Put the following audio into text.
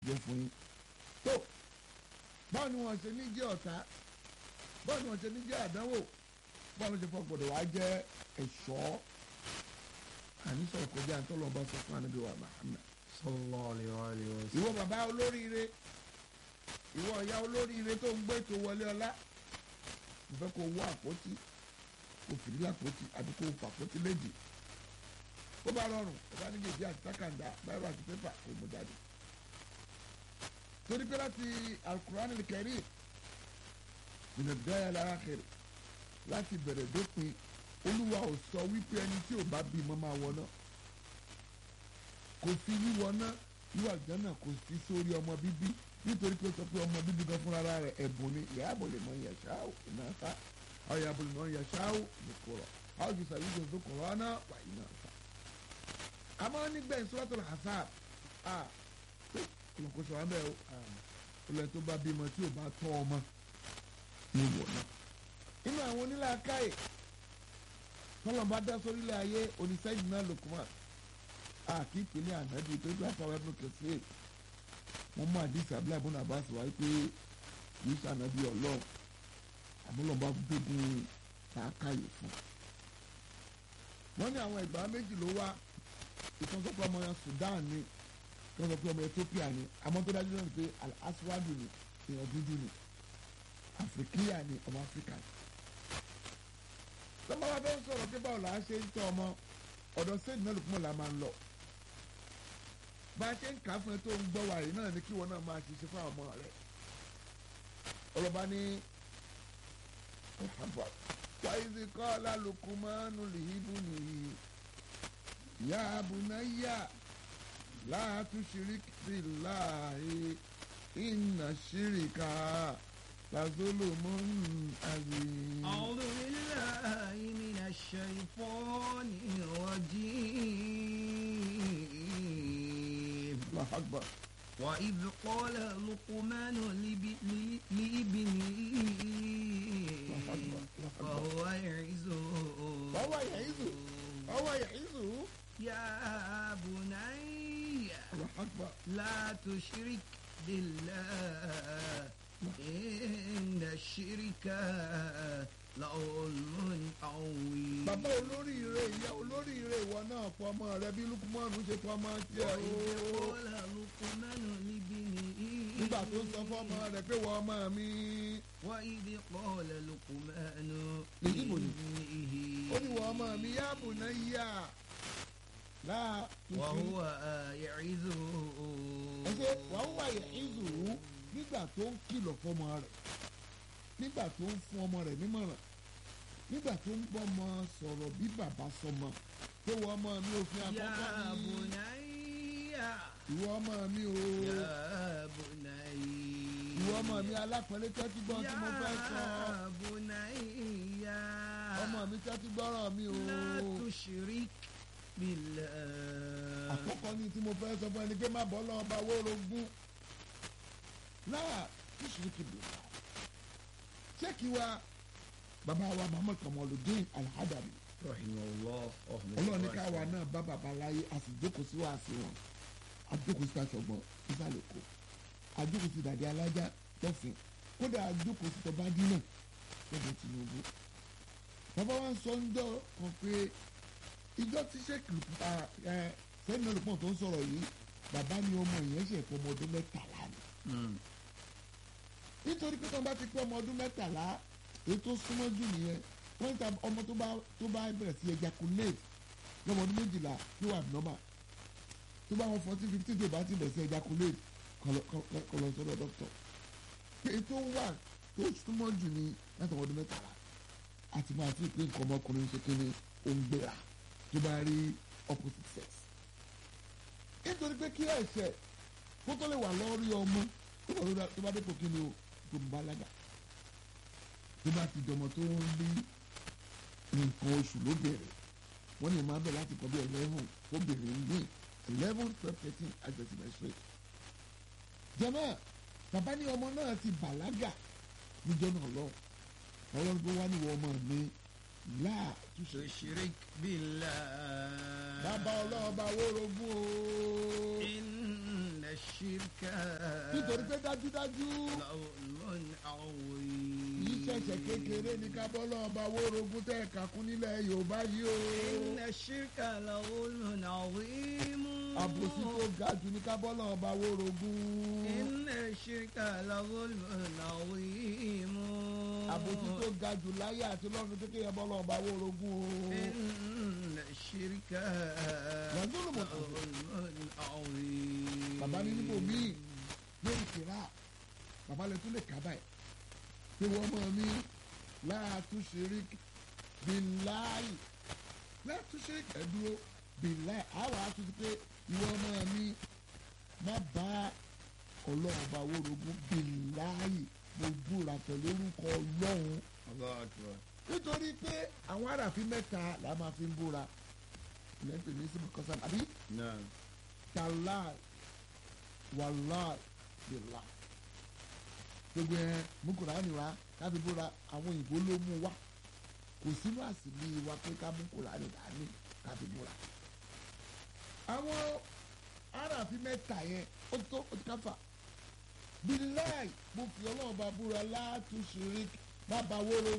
jẹ́ fún yín tó báwo ni wọ́n ṣe ní jẹ́ ọ̀tá báwo ni wọ́n ṣe ní jẹ́ àdánwò báwo ni wọ́n ṣe fọ́ gbọ́dọ̀ wá jẹ́ ẹ̀ṣọ́ àní sọ̀rọ̀ kọjá ntọ́lọ́ bá sọ fún anabi wa Muhammad sallallahu alaihi wa alihi wa ìwọ bàbá olóríire ìwọ ìyá olóríire tó ń gbé ètò wọlé ọlá mo fẹ́ kó wọ àpótí kó fìdí àpótí àbí kó fà àpótí méjì bó bá rọrùn ó bá ní gègé àti tákàndá báyọ̀ àti pépà kó mú jáde torí pé láti alukur'an al-karim ìnà dáyà lára kẹrì láti bẹ̀rẹ̀ dópin olúwa ò sọ wípé ẹni tí ò bá bímọ máa wọ náà kò fi wíwọ náà wíwà jẹ́nà kò sí sórí ọmọ bíbí nítorí pé ó sọ pé ọmọ bíbí gan fúnra rẹ̀ ẹ̀bùn ni ìyá àbọ̀lẹ̀ mọ̀ ń yàṣá ò iná fa àwọn ìyá àbọ̀lẹ̀ mọ̀ ń yàṣá ò nìkọ̀rọ̀ àwọn jù sàbí jù sókòrò ọ̀nà wà iná fa. àmọ́ nígbà Suratul Ahzab a pé olùkóso wa bẹ́ẹ̀ o olùyẹ tó bá bímọ tí ò bá tọ́ ọmọ ní ìwọ náà. inú àwọn onílàákàyè tọ́lọ́mọba dá sórílẹ̀ ayé oníṣẹ́yìn náà Lukman àti ìpínlẹ̀ ànábì tó dún àtàwọn ẹbùn kẹsì wọn mú àdìsí abúlé ibùnú Abbas wáyé pé kìí sànàbí ọlọ́ọ̀ àmúlọ́ba gbógun làákàyè fún. wọ́n ní àwọn ẹgbàá méjì ló wá ìtọ́sọ́pọ̀ ọmọ Sudan ni ìtọ́sọ́pọ̀ ọmọ Ethiopia ni àmọ́ tó dájú náà ni pé aswadu ni èèyàn dúdú ni Afrikiya ni ọmọ Afrika ni. sọ́mọ́ wa fẹ́ sọ̀rọ̀ pé báwo là á ṣe ń tọ́ ọmọ ọ̀dọ̀ sẹ́yìn náà lùkùmọ̀ la máa ń lọ bá a ṣe ń kà á fún ẹ tó ń gbọ́ wàyí náà ni kí wọn náà máa ṣiṣẹ́ fún àwọn ọmọ rẹ ọlọ́ba ní wàyíṣẹ́ kọ́ lálùkùmọ́nù lìhíbù nìyí yá abùnáyà láàtú ṣíríkì billahi inna ṣíríkà làzólùmọ́ àzìm. أعوذ بالله من الشيطان الرجيم Allahu Akbar. وإذ قال لقمان لب- ل- لابنه وهو يعزه وهو يعظه. وهو يعظه يا بني Allahu Akbar. لا تشرك بالله إن الشرك لظلم عظيم bàbá olóríire ìyá olóríire ìwọ náà fọ ọmọ rẹ bí lukumanu ṣe fọ ọmọ tiẹ̀ وإذ o. قال لقمان لابنه nígbà tó sọ fọmọ rẹ pé wọ ọmọ mi. وإذ قال لقمان لابنه. لابنه ó ní wọ ọmọ mi yá bùnà yá. láà وهو يعظه ẹsẹ wàá wà yẹ ìzù nígbà tó ń kìlọ̀ fọmọ rẹ nígbà tó ń fún ọmọ rẹ nímọ̀ràn nígbà tó ń bọ́ ọmọ sọ̀rọ̀ bí bàbá sọmọ pé wọ ọmọ mi ò fi يا àkọ́kọ́ mi بني ìwọ ọmọ mi o يا بني ìwọ ọmọ mi alápẹ̀lẹ́ tẹ́tí gbọ́n tí mo fẹ́ sọ يا بني ọmọ mi tẹ́tí gbọ́rọ̀ mi o لا تشرك بالله àkọ́kọ́ ní tí mo fẹ́ sọ fún ẹni pé má bọ́ lọ́wọ́ bá wórogún náà tí ṣìríkì bò wá ṣé kí wa bàbá wa Muhammad Kamaludin Al-Hadabi رحمه الله ọlọ́ọ̀ni káwa náà bá bàbá láyé a sì jókòó sí wàásù wọn a jókòó sí aṣọ́gbọ́n ìsàlẹ̀ kó a jókòó sí dàdí alájà lọ́fìn kódà a jókòó sí tọ́ba dínà lọ́dọ̀ Tinubu bàbá wa ń sọ ń jọ kan pé ìjọ tí sẹ́kì sẹ́ni olùpọ̀ tó ń sọ̀rọ̀ yìí bàbá ni ọmọ yẹn ṣe fọmọ ọdún mẹ́tàlá ni nítorí pé tọ́ba ti pé ọmọ ọdún mẹ́tàlá èyí tó súnmọ́ jù nìyẹn wọ́n ta ọmọ tó bá tó bá bẹ̀rẹ̀ sí ejaculate lọ́mọ ọdún méjìlá yóò wà normal tó bá wọn fourteen fifteen tó bá ti bẹ̀rẹ̀ sí ejaculate kọ́ lọ sọ́dọ̀ doctor pé èyí tó wà tó súnmọ́ jù ní láti ọmọ ọdún mẹ́tàlá àti máa fi pé nǹkan ọmọkùnrin ṣe kí ni ó ń gbéra tó bá rí opposite sex nítorí pé kí ẹ̀ṣẹ̀ kó tó lè wà lórí ọmọ tó bá dé pò kí ni o tó ń balaga tó bá ti dọmọ tó ń rí nǹkan oṣù ló bẹ̀rẹ̀ wọ́n lè máa bẹ̀ láti kọ́ bí eleven ó bẹ̀rẹ̀ ní eleven twelve thirteen àjọṣe menstruate. jẹ́mọ́ bàbá ní ọmọ náà ti bàlágà níjọ́ náà lọ ọlọ́run tó wá níwọ̀ ọmọ mi láà túnṣe. تشرك بالله bàbá ọlọ́ọ̀bá wórogún o. إن الشرك nítorí pé dájúdájú لظلم عظيم yìí ṣẹ̀ṣẹ̀ kékeré ní kábọ́lọ́ ọba wórogún tẹ́ ẹ̀ka kún nílẹ̀ yorùbá yìí o إن الشرك لظلم عظيم àbòsí tó ga jù ní kábọ́lọ́ ọba wórogún إن الشرك لظلم عظيم àbòsí tó ga jù láyé àti lọ́run tó kéye bọ́lọ́ ọba wórogún o إن الشرك لظلم لظلم عظيم bàbá ní níbo míì lórí kìlá bàbá lè tún lè kà báyìí pé wọ́n mọ̀ mí láàtúnṣe bíláì láàtúnṣe ẹ̀dúró bíláì àwọn àtúnṣe pé ìwọ ọmọ mi má bá ọlọ́ọ̀bá wórogún bíláì mo búra pẹ̀lú orúkọ ọlọ́run الله أكبر nítorí pé àwọn aráàfin mẹ́ta là máa fi ń búra ilẹ̀ ń pè ní síbi kọ́sán àbí نعم tàláì wàláì bìlà gbogbo ẹ mú kùránì wá káfí búra àwọn òyìnbó ló mú wá kò sínú àsìlí wa pé ká mú kùránì dání káfí búra. àwọn aráàfin mẹ́ta yẹn ó tó ó ti káfà bíláì mo fi ọlọ́run bá búra látúnṣe rí bàbá wóró